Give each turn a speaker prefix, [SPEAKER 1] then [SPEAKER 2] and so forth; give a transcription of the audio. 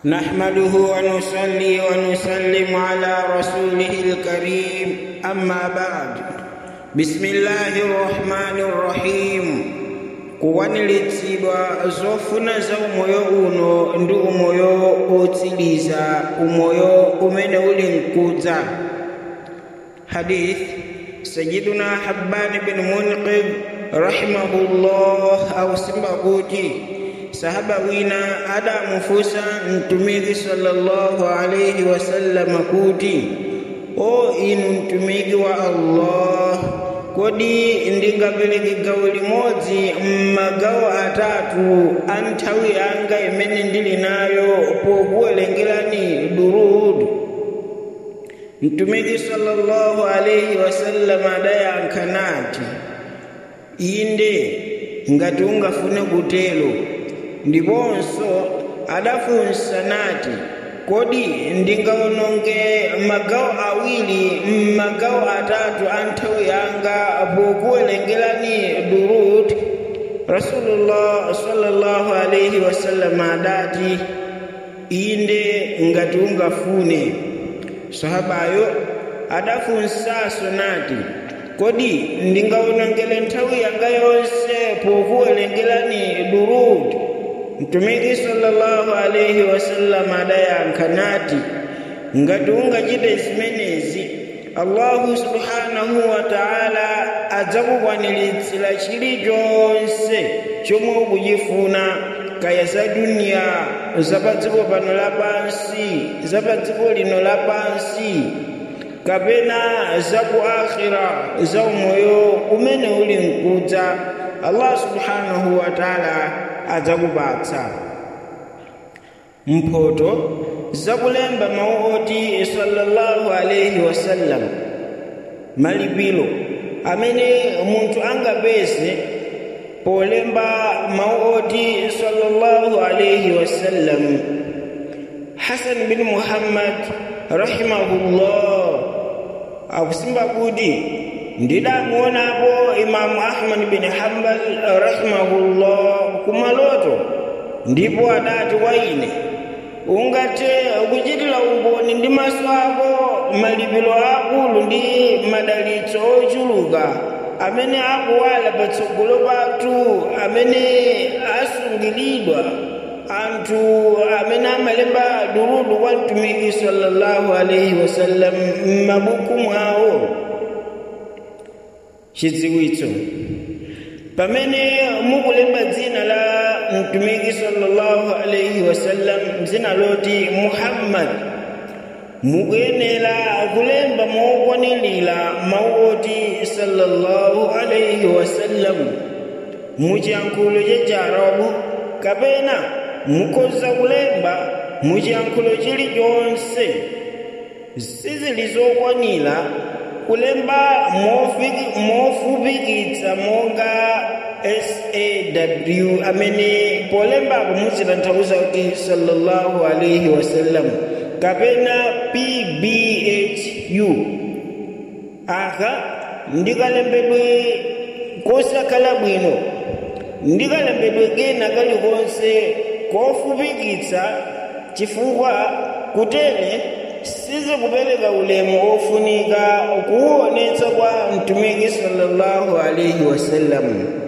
[SPEAKER 1] نحمده ونصلي ونسلم على رسوله الكريم أما بعد بسم الله الرحمن الرحيم kuwanilitsidwa zofuna za umoyo uno ndi umoyo otsiriza umoyo umene uli mkudza hadith sayiduna habbani bin munqidh rahimahullah ausimba kuti sahaba wina adamufunsa mtumiki sallallahu alaihi wasallama kuti o inu mtumiki wa allah kodi ndingapereke gawo limodzi m'magawo atatu a nthawi yanga imene ndili nayo pokuwerengerani durudu mtumiki sallallahu alaihi wasallama adayankha nati inde ngati ungafune kutero ndiponso adafunsa nati kodi ndingawononge magawo awiri m'magawo atatu a nthawi yanga pokuwerengerani durud rasulullah sallallahu alaihi wasallam adati inde ngati ungafune sahabayo adafunsanso nati kodi ndingawonongele nthawi yanga yonse pokuwerengerani durud mtumiki sallallahu alaihi wasallam adayankha nati ngati ungachite zimenezi allahu subhanahu wa taala adzakukwaniritsa chilichonse chomwe ukuchifuna kaya za duniya za dziko pano lapansi za dziko lino lapansi kapena za ku akhira za umoyo umene uli mkudza allah subhanahu wa taala adzakupatsa mphoto zakulemba mawu oti sallallahu alaihi wasallam malipiro amene munthu angapeze polemba mawu oti sallallahu alaihi wasallam hasan bin muhammad rahimahullah akusimba kuti ndidamuonapo imamu ahmad bin hambal rahimahullah kumaloto ndipo adati kwa ine ungathe kuchitira umboni ndi maso ako malipiro akulu ndi madalitso ochuluka amene akuwala patsogolo pathu amene asungiridwa anthu amene amalemba durudu kwa mtumiki sallallahu alaihi wasallam m'mabuku mwawo chidziwitso pamene mukulemba dzina la mtumiki sallallahu alaihi wasallam dzina loti muhammad mukuyenera kulemba mokwaniririra mawu oti sallallahu alaihi wasallam muchiyankhulo cha chiarabu kapena mukhoza kulemba muchiyankhulo chilichonse sizili zokwanira kulemba mofupikitsa monga saw amene polembapo muzitanthauza kuti sallallahu alaihi wasallam kapena pbhu aka ndikalembedwe kosakhala bwino ndikalembedwe kena kalikonse kofupikitsa chifukwa kutere sizikupereka ulemu ofunika kuwuonetsa kwa mtumiki sallallahu alaihi wasallam